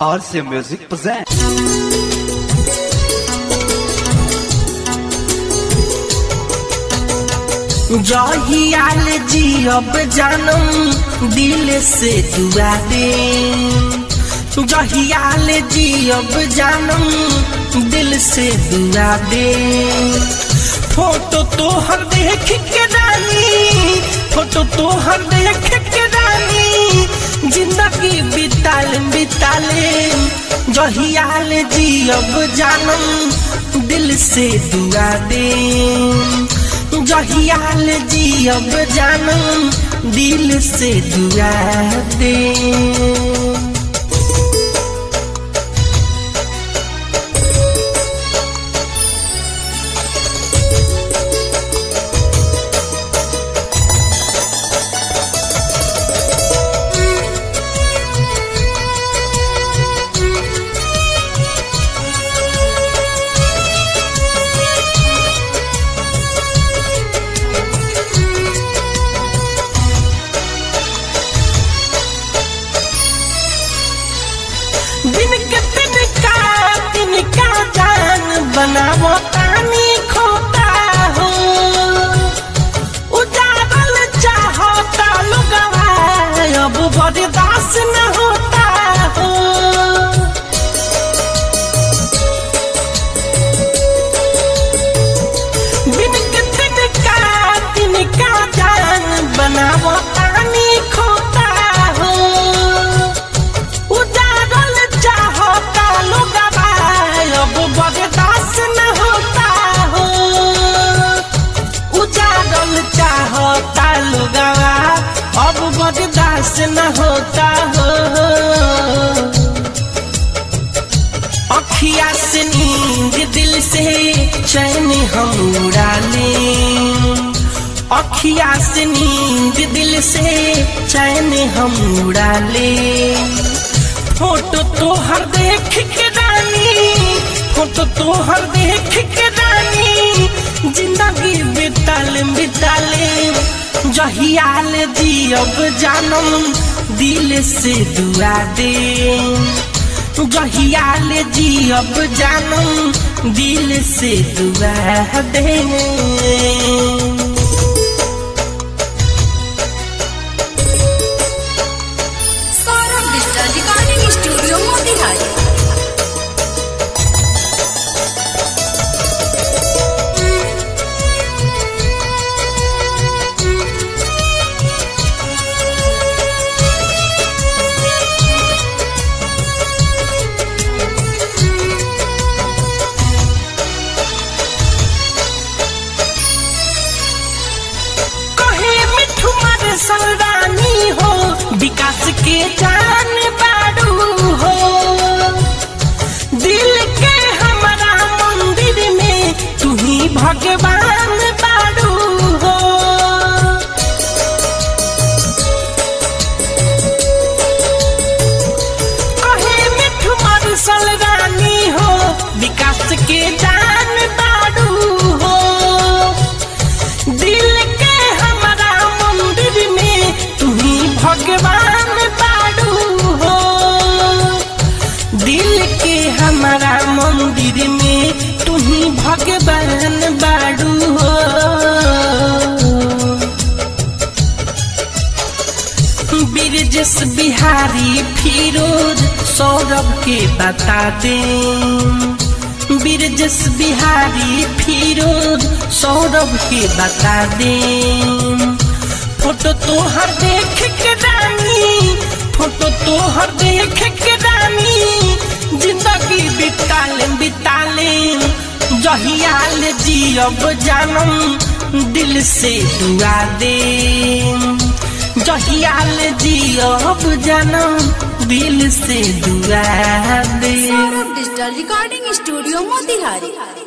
RC Music presents. जहियाल जियब जानम दिल से दुआ दे जहियाल जियब जानम दिल से दुआ दे फोटो तोहर देख के रानी फोटो तोहर देख के रानी जिंदगी बिताल बिताले जहियाल जियब जानम दिल से दुआ दे जहियाल जियब जानम दिल से दुआ दे दिन के तिनका तिनका जान बनावो तानी खोता हो उजारल चाहता लोगवा अब बर्दाश्त न होता हो दिन के तिनका तिनका जान बनावो तानी खोता हो उजारल चाहता लोगवा अब बर्दाश्त न होता हो उजारल चाहता लोगवा अब बर्दाश्त न होता हो अखिया से नींद दिल से चैन हम उड़ा लें अखिया से नींद दिल से चैन हम उड़ा ले फोटो तोहर देख के रानी फोटो तोहर देख के रानी जिंदगी बिताल बिताले जहियाल जियब जानम दिल से दुआ दे जहियाल जियब जानम दिल से दुआ दे Saurabh digital recording studio Motihari कहे मिठू मर सलरानी हो विकास के जान बाड़ू हो दिल के हमारा मंदिर में तू ही भगवान बाड़ू हो कहे मिठू मर सलरानी हो विकास के जान बाड़ू हो दिल के हमारा मंदिर में तुम्ही भगवान बाड़ू हो दिल के हमारा मंदिर में तुम्ही भगवान बाड़ू हो बिरजस बिहारी फिरोज सौरभ के बता दे बिरजस बिहारी फिरोज सौरभ के बता दे फोटो तोहर देख के रानी फोटो तोहर देख के रानी जिंदगी बिताले बिताले जहियाल जियब जानम दिल से दुआ दे जहियाल जियब जानम दिल से दुआ दे Saurabh digital recording studio Motihari